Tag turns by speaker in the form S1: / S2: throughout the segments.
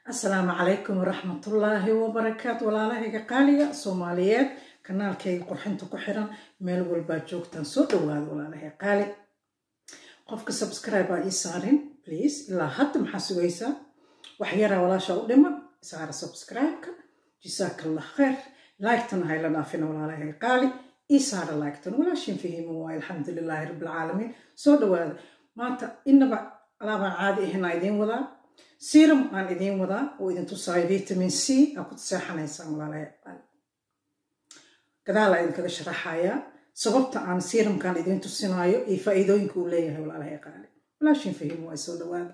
S1: asalaamu calaykum waraxmatullaahi wabarakaatu walaalahayga qaaliga soomaaliyeed kanaalkayga qurxinta ku xiran meel walbaa joogtaan soo dhawaada walaalahay qaali qofka subscribe aa ii saarin please ilaa hadda maxaa sugaysaa wax yaraa walaasha u dhiman saara subscribe-ka jisaakallah khayr laygtana hayla dhaafina walaalahay qaali ii saara laygtan walaashin fahimu waay alxamdulilaahi rabbilcaalamiin soo dhawaada maanta inaba alaabaan caadi ahinaa idiin wadaa serum aan idiin wadaa oo idin tusaayo vitamin c aa ku seexanaysaan walaalahay qaali gadaal aa idinkaga sharaxayaa sababta aan serumkan idiin tusinaayo iyo faa'iidooyinka uu leeyahay walaalahay qaali walaashin fahimu waay soo dhawaada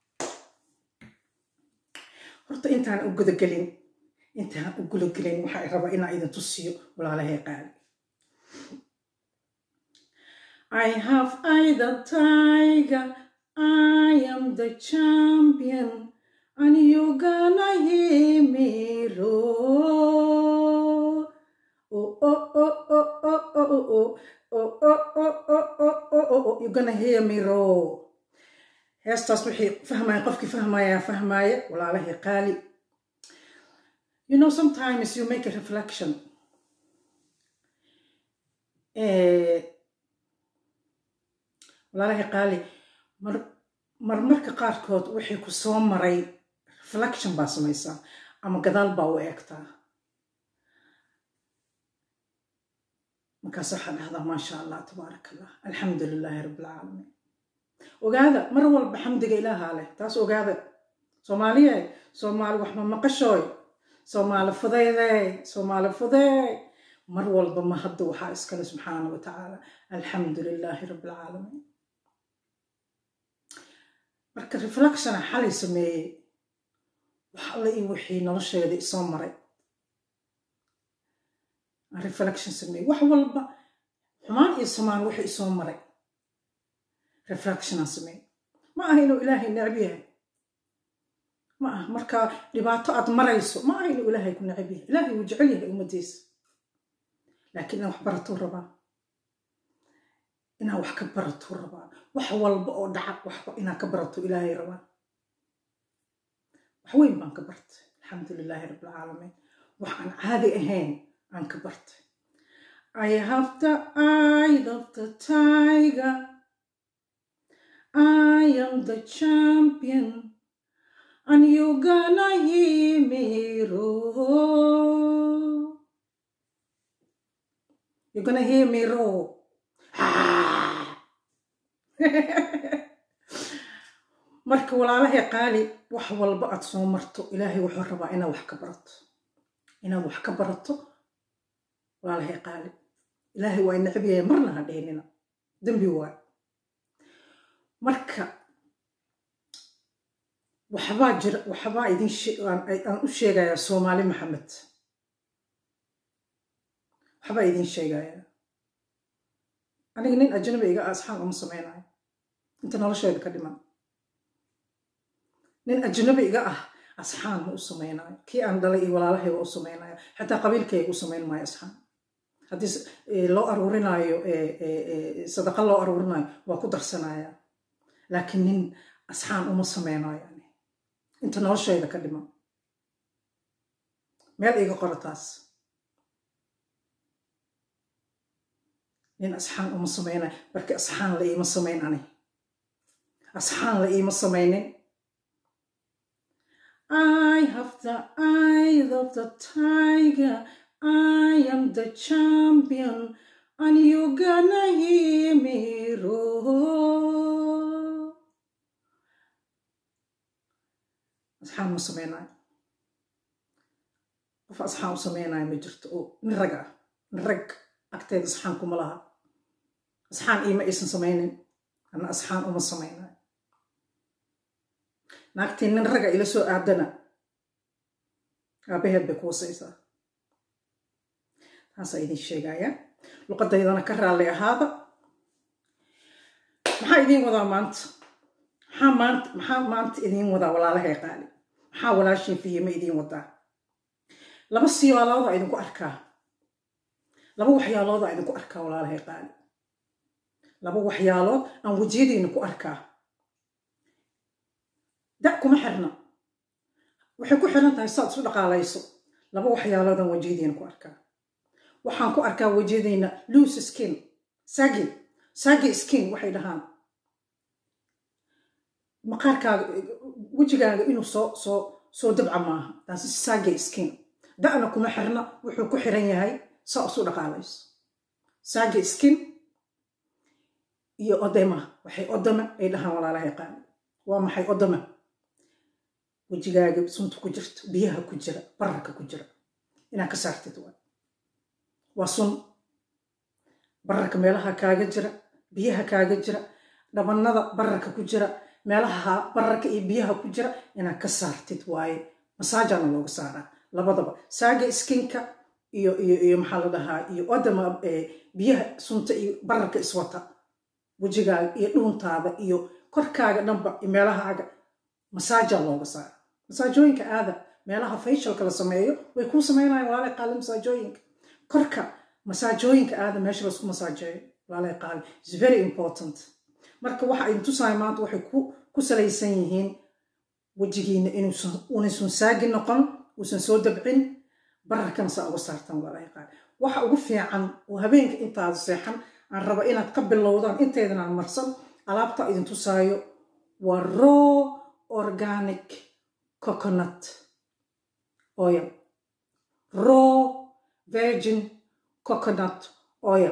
S1: horta intaan u gudagelin intaan u gudagelin waxaa rabaa inaa idin tusiyo walaalahay qaali I have I the tiger, I am the champion, and you gonna hear me roar. Oh oh oh oh oh oh oh oh oh oh oh oh oh oh oh you gonna hear me roar. heestaas wixii fahmaya qofkii fahmaya fahmaya walaalahay qaali you know sometimes you make a reflection walaalahay qaali mar marmarka qaarkood wixii ku soo maray reflection baa samaysaa ama gadaal baa u eegtaa markaas waxaa dhahdaa maasha allah tabaaraka allah alxamdu lilaahi rabbilcaalamiin ogaada mar walba xamdiga ilaahaa leh taas ogaada soomaaliye soomaali waxma maqashooy soomaali fudeydey soomaali fudeey mar walba ma hadda waxaa iskale subxaana wa tacaala alxamdu lilaahi rabbilcaalamiin marka reflectiona xalay sameeyey wax alla io wixii nolosheeda isoo maray aan reflection sameeyey wax walba xumaan iyo samaan wixii isoo maray reflectionaan sameeyey ma aha inuu ilaahay necab yahay ma aha marka dhibaato aad marayso ma aha inuu ilaahay ku necab yahay ilaahay wuu jecel yahay ummaddiisa laakiin inaan wax baratuu rabaa inaan wax ka baratuu rabaa wax walba oo dhaca waxba inaan ka barato ilaahay rabaa wax weyn baan ka bartay alxamdu lilaahi rabbilcaalamiin wax aan caadi ahayn aan ka bartay I have the eye of the tiger I am the champion and you gonna hear me roar You're gonna hear me roar. marka walaalahay qaali wax walba aad soo marto ilaahay wuxuu rabaa inaad wax ka barato inaad wax ka barato walaalahay qaali ilaahay waa necab yahay marna ha dheenina dembi waay marka waxbaa jira waxbaa idin aan u sheegayaa soomaali maxamed waxbaa idin sheegayaa aniga nin ajnabi iga asxaan uma samaynayo inta nolosheeda ka dhiman nin ajnabi iga ah asxaan ma u samaynayo kii aan dhalay iyo walaalahay waa u samaynayo xataa qabiilkayga u samayn maayo asxaan haddii loo aruurinaayo sadaqa loo aruurinayo waa ku darsanaya laakiin nin asxaan uma samaynayo yani inta nolosheeda ka dhiman meel iga qoro taas nin asxaan uma samaynayo marki asxaan la iima samayn ani asxaan la iima samaynin I have the eye of the tiger I am the champion and you gonna hear me roar asxaan ma samaynayo qof asxaan u samaynayo ma jirto oo nin rag ah nin rag agteeda asxaan kuma laha asxaan iima aysan samaynin ana asxaan uma samaynayo naagtii nin raga ila soo aadana aabaheed bay ku wasaysaa taasaa idin sheegaya luqadaydana ka raalli ahaada maxaa idiin wadaa maanta maxaa maanta maxaa maanta idiin wadaa walaalahay qaali maxaa walaashin fihima idiin wadaa laba siyaalooda idinku arkaa laba waxyaalooda idinku arkaa walaalahay qaali laba waxyaalood aan wejiyadiina ku arkaa da kuma xirna waxay ku xiran tahay saad isu dhaqaalayso laba waxyaaloodan wejiyadiina ku arkaa waxaan ku arkaa wejiyadiina loose skin sagi sagi skin waxay dhahaan maqaarkaaga wejigaaga inuu soo soo soo dabca maaha taasi sagi skin da'na kuma xirna wuxuu ku xiran yahay saa isu dhaqaalayso sagi skin iyo odema waxay odama ay dhahaan walaalaha yaqaana waa maxay odama wejigaaga sunta ku jirto biyaha ku jira bararka ku jira inaad ka saartid waa waa sun bararka meelaha kaaga jira biyaha kaaga jira dhabannada bararka ku jira meelaha bararka iyo biyaha ku jira inaad ka saartid waaye masaajana looga saaraa labadaba saaga skinka iyo iyo iyo maxaa la dhahaa iyo odama biyaha sunta iyo bararka iswata wejigaaga iyo dhuuntaada iyo korkaaga dhanba iyo meelahaaga masaaja looga saara masaajooyinka aada meelaha fayshalka la sameeyo way kuu sameynayaan walaalay qaali masaajooyinka korka masaajooyinka aada meesha laisku masaajeeyo walaalay qaali is very important marka waxa idin tusaaya maanta waxay ku salaysan yihiin wejigiina inuusan unaysan saagi noqon uusan soo dabcin bararkana saa uga saartaan walaalay qaali waxa ugu fiican oo habeenka intaada seexan aan raba inaad ka bilowdaan intaydan aan marsan alaabta idin tusaayo waa raw organic coconut oil raw virgin coconut oil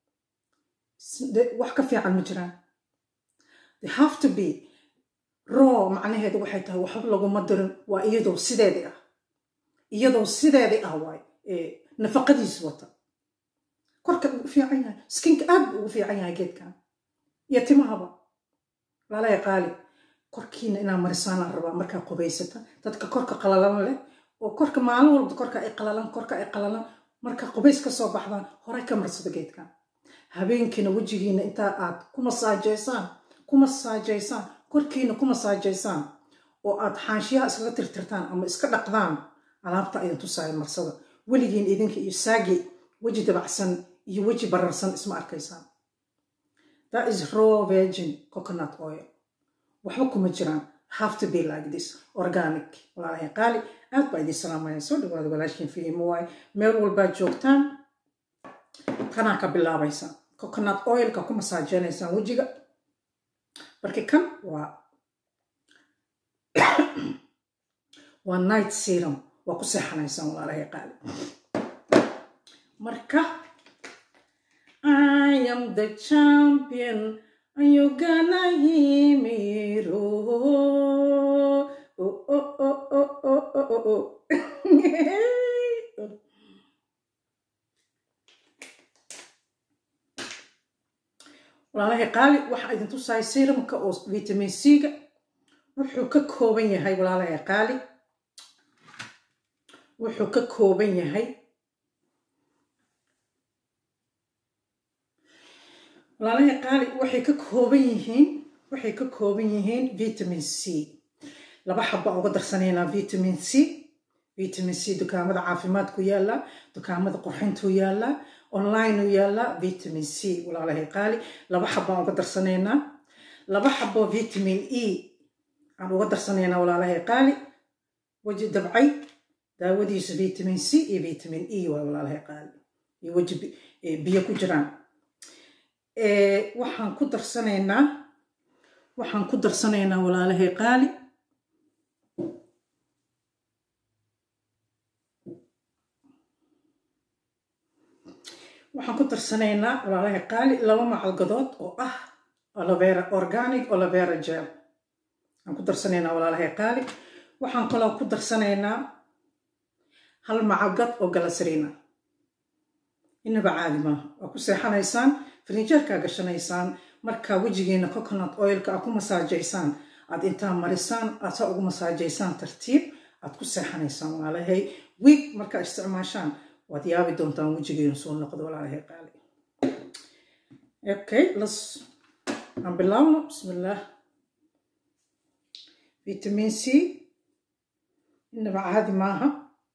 S1: wax ka fiican ma jiraan they have to be raw macnaheedu waxay tahay waxba laguma dirin waa iyadoo sideedii ah iyadoo sideedii ah waay nafaqadiis wata korka ugu fiican yahay skinka aad buu ugu fiican yahay geedkan iyo timahaba lalaya qaali korkiina inaa marisaanaan rabaa markaa qubaysata dadka korka qalalan leh oo korka maalin walba korka ay qalalan korka ay qalalan marka qubays ka soo baxdaan horay ka marsado geedkan habeenkiina wejigiina intaa aad ku masaajaysaan ku masaajaysaan korkiina ku masaajaysaan oo aad xaanshiyaha iskaga tirtirtaan ama iska dhaqdaan alaabta idin tusaaya marsada weligiin idinka iyo saagi weji dabacsan iyo weji bararsan isma arkaysaan that is raw virgin coconut oil waxba kuma jiraan have to be like this organic walaalahay qaali aad baa idin salaamaya soo dhawaada walaashiin fiimo waaye meel walbaad joogtaan kanaa ka bilaabaysaan coconut oilka ku masaajenaysaan wejiga marka kan waa waa night serum waa ku seexanaysaan walaalahay qaali marka I am the champion and you're gonna hear me roar. Oh, oh, oh, oh, oh, oh, oh, oh. walaalahay qaali waxaa idin tusahay serumka oo vitamin c-ga wuxuu ka kooban yahay walaalahay qaali wuxuu ka kooban yahay walaalahay qaali waxay ka kooban yihiin waxay ka kooban yihiin vitamin c laba xaba uga darsanaynaa vitamin c vitamin c dukaamada caafimaadku yaallaa dukaamada qurxintuu yaallaa online u yaallaa vitamin c walaalahay qaali laba xabaan uga darsanaynaa laba xabo vitamin e aan uga darsanaynaa walaalahay qaali weji dabcay daawadiisa vitamin c iyo vitamin e waa walaalahay qaali iyo weji biyo ku jiraan waxaan ku darsanaynaa waxaan ku darsanaynaa walaalahay qaali waxaan ku darsanaynaa walaalahay qaali laba macalgadood oo ah olovera organic olovera gel waxaan ku darsanaynaa walaalahay qaali waxaan kaloo ku darsanaynaa hal macalgad oo galasriina inaba caadi maaha waa ku seexanaysaan farnijeerkaa gashanaysaan markaa wejigeena coconut oilka aad ku masaajaysaan aad intaa marisaan aad saa ugu masaajaysaan tartiib aad ku seexanaysaan walaalahay wiig markaa isticmaashaan waad yaabi doontaan wejigeenu soo noqdo walaalahay qaali okay las aan bilaabno bismillaah vitamin c inaba caadi maaha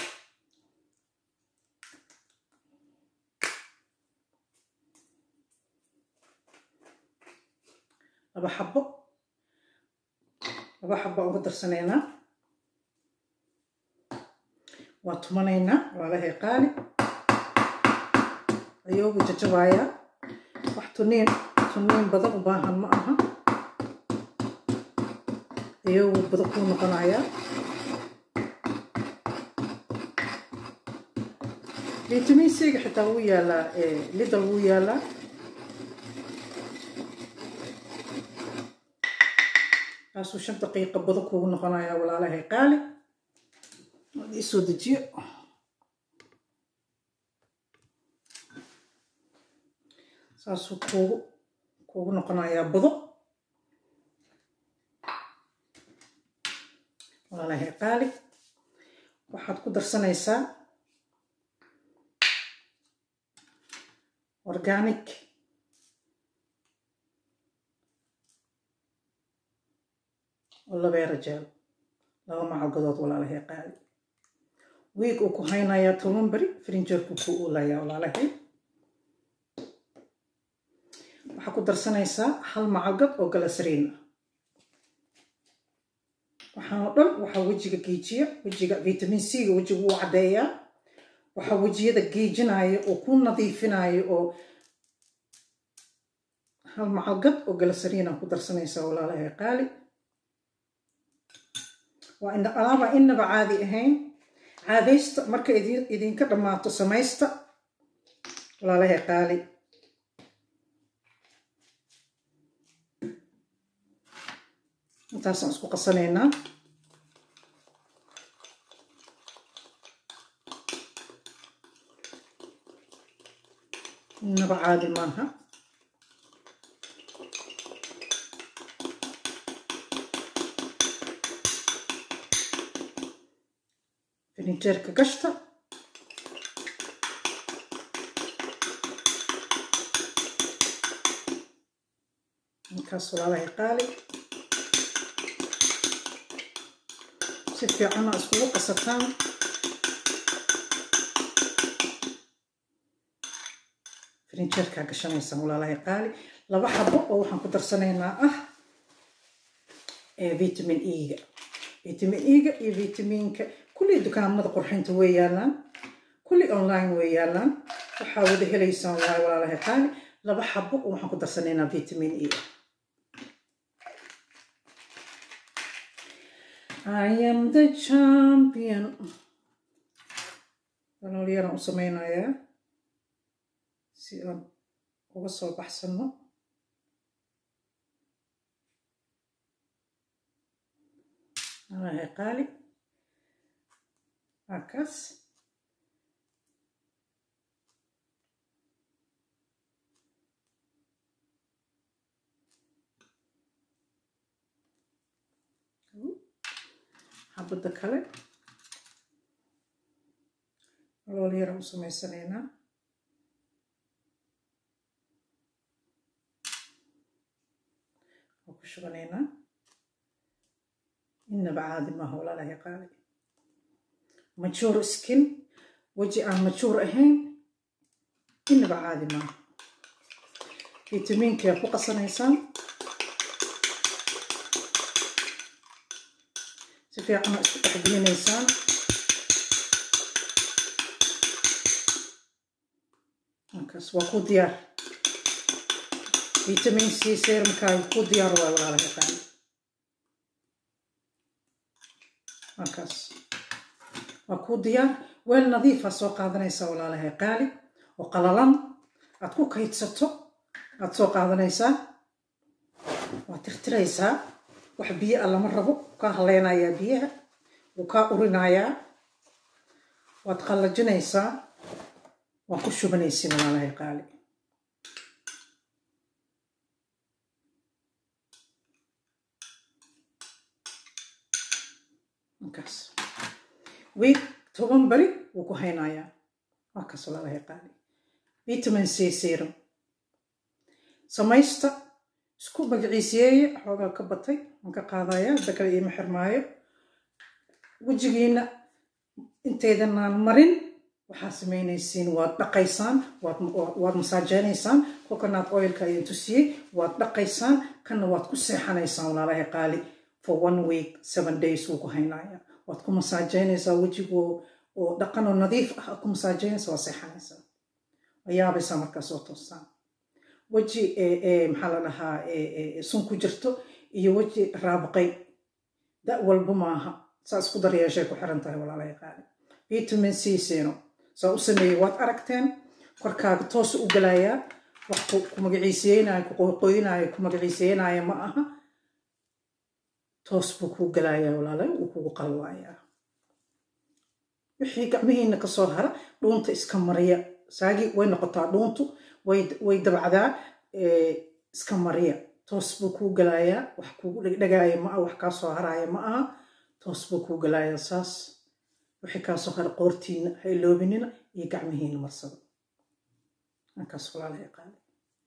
S1: laba xabo laba xabo uga darsanaynaa waa tumanaynaa walaalahay qaali ayoogu jajabayaa wax tuniin tuniin badan u baahan ma aha ayoogu badan kuu noqonayaa vitamin c-ga xitaa wuu yaalaa lidal wuu yaalaa kaasuu shan daqiiqa badan kuugu noqonayaa walaalahay qaali waad ii soo dejiyo saasuu kuugu kuugu noqonayaa bado walaalahay qaali waxaad ku darsanaysaa organic oo labeera jeel laba macalgadood walaalahay qaali wiig uu ku haynayaa toban beri frinjeerku ku uulayaa walaalahay waxaa ku darsanaysaa hal macalgad oo galasariin ah waxaan oo dhan waxaa wejiga geejiya wejiga vitamin c-ga wejiga wuu caddeeyaa waxaa wejiyada geejinaya oo ku nadiifinaya oo hal macalgad oo galasariina ku darsanaysaa walaalahay qaali waa alaabaa inaba caadi ahayn caadaysta marka idinka dhammaato samaysta walaalahay qaali intaasaan isku qasanaynaa inaba caadi maaha firinjeerka gashta ninkaas walaalahay qaali si fiicana iskugu qasataan firinjeerkaa gashanaysaan walaalahay qaali laba xabo oo waxaan ku darsanaynaa ah vitamin e-ga vitamin e-ga iyo vitaminka kulli dukaamada qurxinta way yaalaan kulli online way yaalaan waxaa wada helaysaan waay walaalahay qaali laba xabo oo waxaan ku darsanaynaa vitamin e I am the champion dalool yaraan u sameynayaa si aan uga soo baxsano walaalahay qaali halkaas xabadda kale lool yaraan u samaysanaynaa waa ku shubanaynaa inaba caadi maaha walaalahay qaali majuur skin weji aan majuur ahayn inaba caadi maaha vitamiinkaa ku qasanaysaan si fiicana isku dhexgelinaysaan markaas waa ku diyaar vitamin c serumkaaga ku diyaar waa walaalahay qaali markaas waa ku diyaar weel nadiifa soo qaadanaysaa walaalahay qaali oo qalalan aad ku kaydsato aad soo qaadanaysaa waad tirtiraysaa wax biyo a lama rabo kaa haleynayaa biyaha wuu kaa urinayaa waad qallajinaysaa waa ku shubanaysin walaalahay qaali markaas wiig toban beri wuu ku haynayaa waa kaas walaalahay qaali vitamin c serum samaysta isku magaciisiyeeye xoogaa ka batay waan ka qaadaya hadda kale iima xirmaayo wejigiina intaydanaan marin waxaa samaynaysiin waad dhaqaysaan waad masaajeynaysaan coconut oilka ayaan tusiyey waad dhaqaysaan kanna waad ku seexanaysaan walaalahay qaali for one week seven days wuu ku haynaya waad ku masaajeynaysaa wejigoo oo dhaqan oo nadiif ah ku masaajeynaysa waa seexanaysaa waa yaabaysaa markaas oo toosaan weji maxaa la dhahaa sun ku jirto iyo weji raabaqay da walba maaha saa isku daryeeshay ku xiran tahay walaalahay qaali vitamin c seeno saa u sameeyey waad aragteen korkaaga toosu u galayaa wax ku magaciiseynayo ku qoyqoynayo ku magaciiseynayo ma aha toos buu kuu galayaa walaalay wuu kugu qalwaayaa wixii gacmihiina kasoo hara dhuunta iska mariya saagi way noqotaa dhuuntu way dabacdaa iska mariya toos buu kuu galayaa wax kugu dhegdhegaaya ma aha wax kaa soo haraaya ma aha toos buu kuu galayaa saas wixii kaasoo hara qoortiina ha iloobinina iyo gacmihiina marsada halkaas walaalahay qaali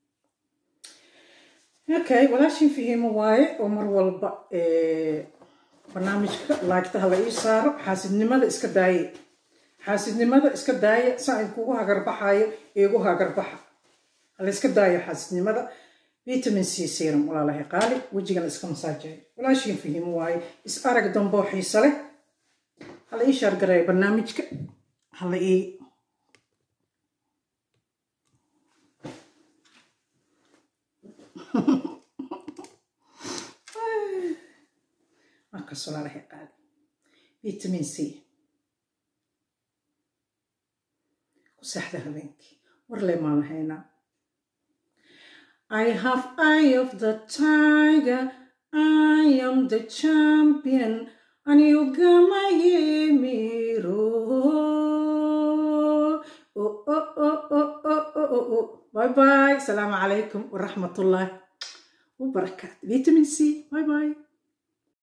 S1: okay walaashin fahiimo waaye oo mar walba barnaamijka laagta hala ii saaro xaasidnimada iska daaye xaasidnimada iska daaya saa kugu hagarbaxayo iigu hagarbaxa hala iska daayo xaasidnimada vitamin c serum walaalahay qaali wejigana iska masaajeeyo walaashin fahiimo waaye is arag damboo xiisa leh hala ii shaargareeyo barnaamijka hala ii markaas walaalahay qaali vitamin c ku seexda habeenkii war le maan lahaynaa I have eye of the tiger I am the champion and you gama yemiro oh oh oh oh oh oh oh bye bye السلام عليكم ورحمة الله وبركاته فيتامين سي باي باي